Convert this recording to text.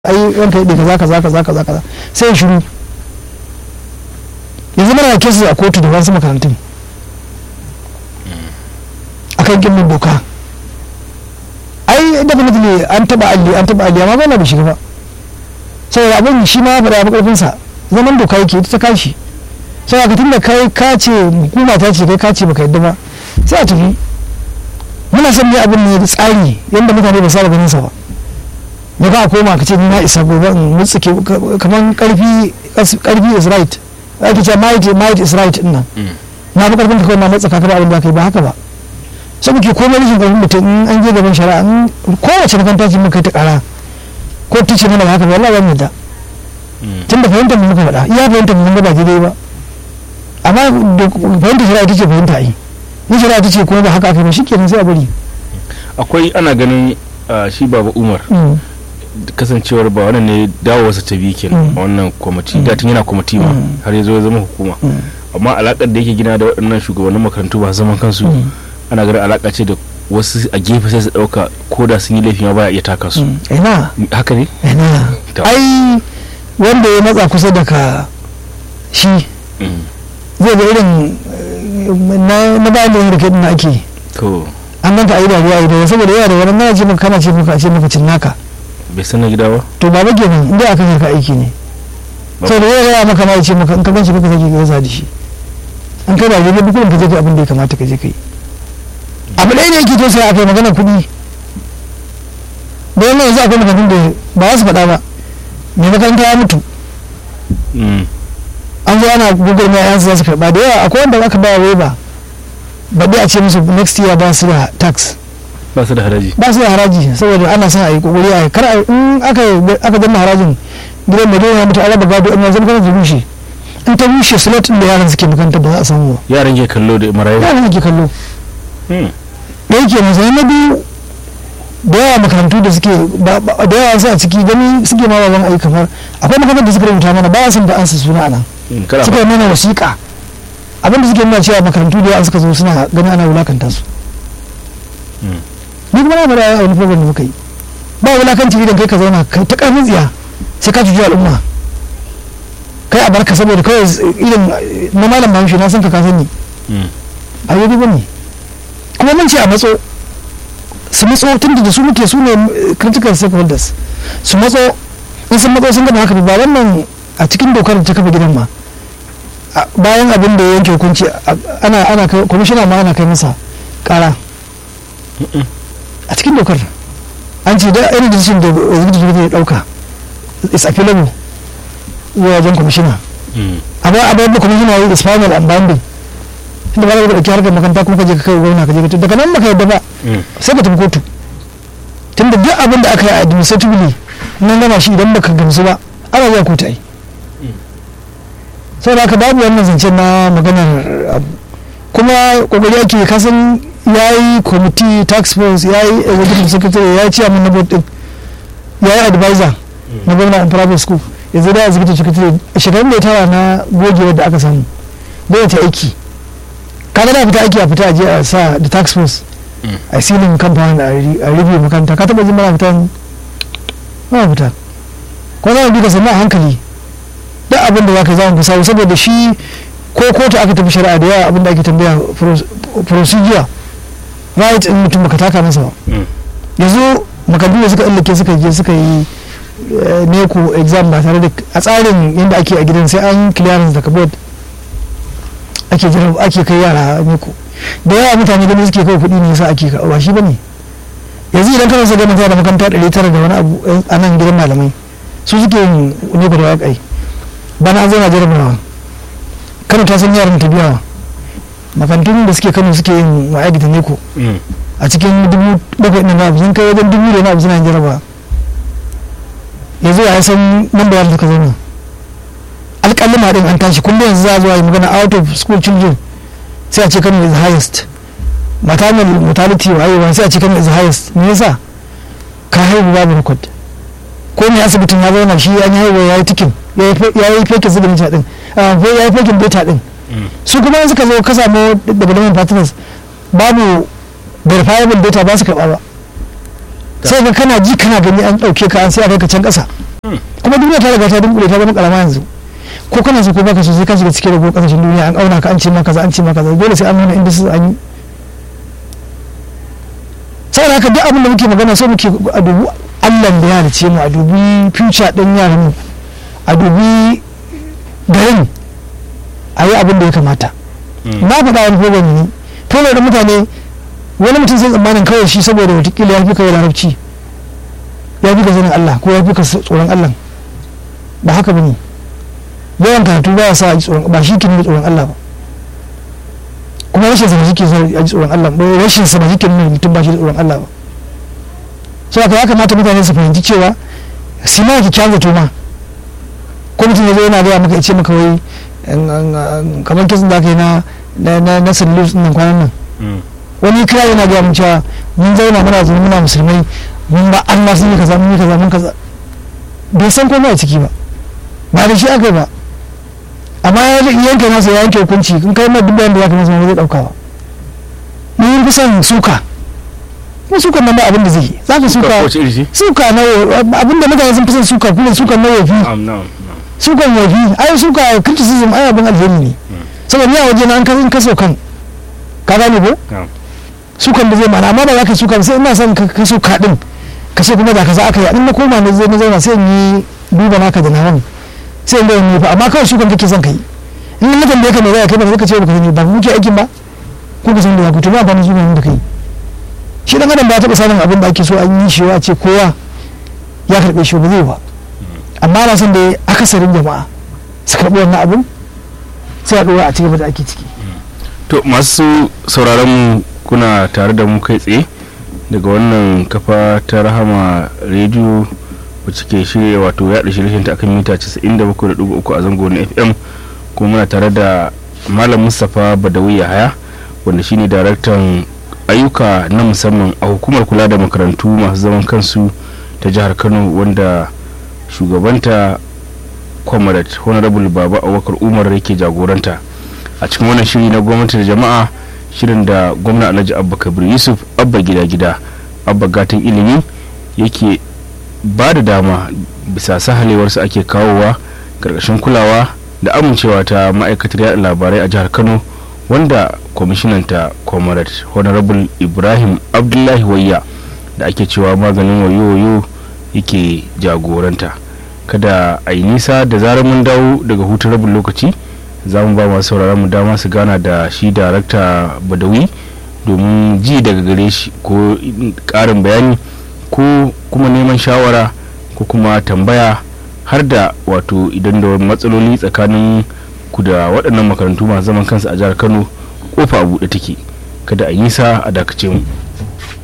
ai ranka yadda kaza kaza kaza kaza kaza sai ya shiru yanzu mana kesa a kotu da wasu makarantun akan gimbin doka ai definitely an taba alli an taba alli amma ba na bai shiga ba saboda abin shi ma ya faɗa ya karfin sa zaman doka yake ita ta kashi saboda ka tunda kai ka ce hukuma ta ce kai ka ce baka yadda ba sai a tafi muna son ne abin ne da tsari yadda mutane ba saba ganin sa ba da ka koma ka ce ni na isa gobe in mutsuke kamar karfi karfi is right ake ce might might is right din nan na fi karfin ka kawai na matsa ka ba abin da kai ba haka ba sai muke komai rashin karfin mutum in an je gaban shari'a in kowace makaranta ce muka ta kara ko ta ce mana ba haka ba wallahi ba mu da tun da fahimtar mu muka faɗa iya fahimtar mu mun ga ba daidai ba amma fahimtar shari'a ita ce fahimta ai ni shari'a ta ce kuma ba haka aka ba shikenan sai a bari akwai ana ganin shi baba umar kasancewar ba wannan ne dawowarsa ta biyu kenan a wannan kwamiti da tun yana kwamiti ma har ya zo ya zama hukuma amma alakar da yake gina da waɗannan shugabannin makarantu ba zaman kansu ana ganin alaka ce da wasu a gefe sai su ɗauka ko da sun yi laifi ma baya iya taka su ina haka ne ina ai wanda ya matsa kusa da ka shi zai ga irin na bayan da yin rike na ake to an ganta a yi dariya a yi saboda yawa da wani na ce maka kana ce maka a ce maka cin naka bai san na gida ba to ba ba kenan inda aka ka aiki ne saboda yawa gaya maka ma ya ce maka in ka ganshi kaka sake gaisa da shi an kai ba daidai duk ka je ka abin da ya kamata ka je kai abu ɗaya ne yake to sai aka yi magana kuɗi da wannan yanzu akwai makarantun da ba za su faɗa ba mai makaranta ya mutu an zo ana gugur mai yansu za su karɓa da yawa akwai wanda aka ba wa ba baɗi a ce musu next year ba su da tax ba su da haraji ba su da haraji saboda ana son a yi kokari a kar in aka aka danna harajin gidan da dole mutu ala gado in yanzu kana ta rushe in ta rushe slot din da yaran suke makaranta ba za a samu ba yaran ke kallo da marayu yaran ke kallo da yake musu na biyu da yawa makarantu da suke da yawa su a ciki gani suke ma wajen ayi kamar akwai makarantar da suka rubuta mana ba sun da ansa suna anan suka yi mana wasiƙa abinda suke nuna cewa makarantu da yawa suka zo suna gani ana wulakanta su ni kuma na faɗa a wani program da muka yi ba wulakanci idan kai ka zauna kai ta ƙarfin tsiya sai ka cuci al'umma kai a barka saboda kawai irin na malam bahaushe na san ka ka sani a yi ba ne kuma mun ce a matso su matso tun da su muke su ne critical stakeholders su matso in sun matso sun gama haka ba wannan a cikin dokar da ta kafa gidan ma bayan abin da ya yanke hukunci ana ana kwamishina ma ana kai masa kara a cikin dokar an ce da irin decision da executive ya dauka is appealable zuwa wajen kwamishina amma abin da kwamishina ya yi is final and binding inda ba za ka ɗauki harkar makaranta kuma ka je ka kai gwamna ka je ka daga nan baka yadda ba sai ka tafi kotu tunda duk abin da aka yi administratively nan gama shi idan baka gamsu ba ana zuwa kotu ai saboda haka babu wannan zancen na maganar abu kuma kokari ake kasan ya yi kwamiti tax force ya yi executive secretary ya yi chairman na board din ya yi advisor na gwamna in private school yanzu da executive secretary shekarun da ya tara na gogewar da aka samu bai ta aiki kaga da fita aiki a fita a je a sa da tax force a silin kamfanin a rufe makaranta ka taba jin mana fita ba fita ko za mu bi ka sannan a hankali duk abin da za ka zama samu saboda shi ko kotu aka tafi shari'a da yawa abin da ake tambaya procedure right in mutum baka taka masa ba yanzu makarantu da suka illake suka je suka yi neko exam ba tare da a tsarin yadda ake a gidan sai an clearance daga board ake jira ake kai yara neko da yawa mutane gani suke kai kuɗi ne yasa ake ba shi bane yanzu idan kana so ganin da makaranta ɗari tara da wani abu a nan gidan malamai su suke yin neko da waƙai bana an zauna jarabawa kano ta san yaran ta biyawa makarantun da suke kano suke yin ma'aikata neko a cikin dubu bakwai ɗin abu sun kai wajen dubu da wani abu suna yin jarabawa yanzu ya san nan da yaran suka zauna alƙalima ɗin an tashi kullum yanzu za a zuwa yi magana out of school children sai a ce kano is highest maternal mortality wayewa sai a ce kano is highest me yasa ka haihu babu record ko ne asibitin ya zauna shi an haihuwa ya yi tikin ya yi fekin signature din ya yi fekin beta din su kuma suka zo ka samu development partners babu verifiable data ba su karɓa ba sai ka kana ji kana gani an ɗauke ka an sai a kai ka can ƙasa kuma duniya ta riga ta dunkule ta zama karama yanzu ko kana so ko baka so sai ka shiga cikin rago kasashen duniya an auna ka an ce maka kaza an ce maka kaza dole sai an nuna inda su an yi saboda haka duk abin da muke magana so muke a dubu Allah da ya halice mu a dubi future din yaran mu a dubi garin a yi abin da ya kamata na faɗa wani program ne program da mutane wani mutum sai tsammanin kawai shi saboda watakila ya fi kawai larabci ya fi ka sanin Allah ko ya fi ka tsoron Allah ba haka ba ne yawan karatu ba ya sa a ji tsoron ba shi ke nuna tsoron Allah ba kuma rashin sa ba shi ke sa a ji tsoron Allah ba rashin sa ba shi ke nuna mutum ba shi da tsoron Allah ba so haka ya kamata mutane su fahimci cewa su ma kyakkyawan zato ma ko mutum ya zo yana gaya maka ya ce maka wai kamar kisan da aka yi na na na sallus nan kwanan nan wani kira yana gaya mun cewa mun zauna muna zaune muna musulmai mun ba Allah sun yi kaza mun yi kaza mun kaza bai san komai a ciki ba ba da shi aka yi ba amma ya yanke masa ya yanke hukunci in kai mai dubban da ya kamata zai dauka ba mun fi son suka ko sukan nan ba abin da zai yi za ka suka suka na abin da mutane sun fi son suka kuma sukan na yafi sukan yafi ai suka criticism ai abin alheri ne saboda ni a waje na an kasan kaso kan ka gane ko sukan da zai mana amma ba za ka suka sai ina son ka suka din ka ce kuma da kaza aka yi in na koma na zai na zauna sai in yi duba naka da nawan sai in ga wani fa amma kawai sukan kake son kai in na tambaye ka me zai kai ba ka ce ba ka sani ba muke aikin ba ko ka san da ya kuto ba ba ni sukan da kai shi dan adam ba taɓa samun abin da ake so an yi shi ce kowa ya karɓe shi ba zai ba amma na san da akasarin jama'a su karɓi wannan abin sai a ɗora a cikin da ake ciki to masu sauraron mu kuna tare da mu kai tsaye daga wannan kafa ta rahama rediyo wacce ke shirya wato yaɗa shirye ta akan mita 97.3 a zango na fm kuma muna tare da malam mustapha badawi yahaya wanda shine daraktan ayyuka na musamman a hukumar kula da makarantu masu zaman kansu ta jihar kano wanda shugabanta comrade honorable baba abubakar umar yake jagoranta a cikin wannan shiri na gwamnati da jama'a shirin da gwamna alhaji abba kabir yusuf abba gida gida abba gatan ilimi yake ba da dama bisa sahalewarsa ake kawowa karkashin kulawa da amincewa ta ma'aikatar yada labarai a jihar kano wanda kwamishinanta comrade honorable ibrahim abdullahi wayya da ake cewa maganin wayo-wayo yake jagoranta kada a yi nisa da zarar mun dawo daga hutun rabin lokaci za mu ba masu sauraron mu dama su gana da shi darakta badawi domin ji daga gare shi ko karin bayani ko kuma neman shawara ko kuma tambaya har da wato idan da matsaloli tsakanin ku da waɗannan makarantu masu zaman kansu a jihar kano kofa a buɗe take kada a yi nisa a dakace mu